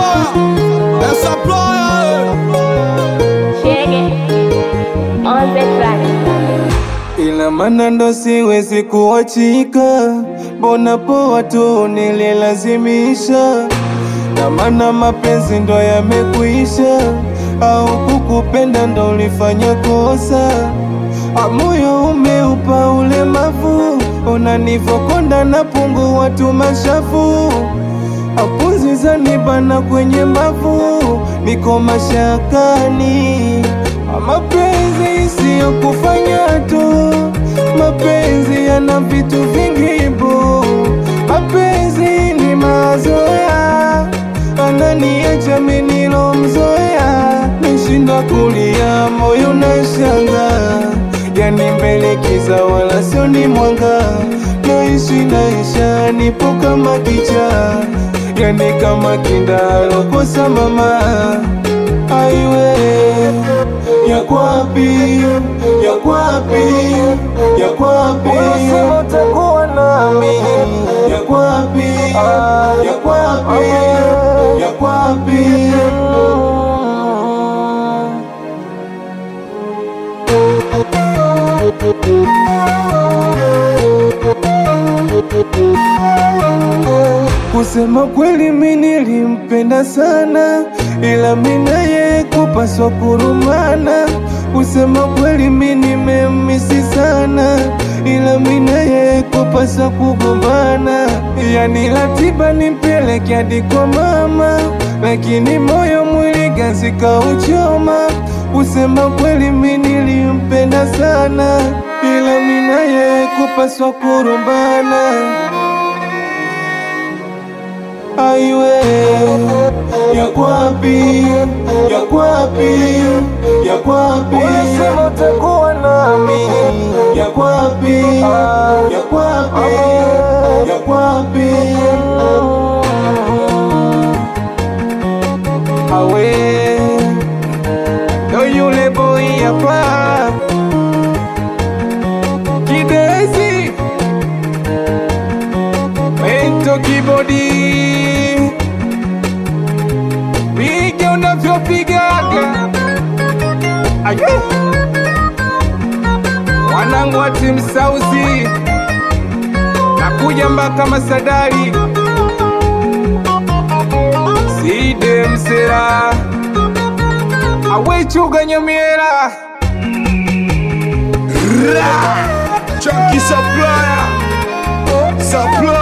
supplier, the supplier. Shege on the track. ila mana ndo siwezi kuachika, mbona poa tu nililazimisha, na mana mapenzi ndo yamekuisha, au kukupenda ndo ulifanya kosa, amoyo umeupa ulemavu, unanivokonda na pungu watu mashafu apunzi zanibana kwenye mbavu, niko mashakani. Mapenzi siyo kufanya tu, mapenzi yana vitu vingi bu. Mapenzi ni mazoea, ananiacha mimi nilomzoea, nishinda kulia, moyo na shanga yani mbele kiza wala sio ni mwanga, naishi naisha, nipo kama kicha, yani kama kindalo kosa mama aiwe yakwapi yakwapi yakwapi unasema utakuwa nami yakwapi yakwapi yakwapi Kusema kweli mi nilimpenda sana, ila mi naye kupaswa kurumana. Kusema kweli mi nimemisi sana, ila mi naye kupaswa kugombana. Yani ratiba nimpeleke hadi kwa mama, lakini moyo mwili ganzi kauchoma. Kusema kweli mi nilimpenda sana, ila mi naye kupaswa kurumbana aiwe yakwapi yakwapi yakwapi unasema utakuwa nami yakwapi yakwapi yakwapi awe ndo yule boy hapa kidezi mento kibodi piga unavyopigaga aye wanangu wa timu sauzi nakuja mpaka masadari side msera awechuga nyamiera Chunky supplier, supplier.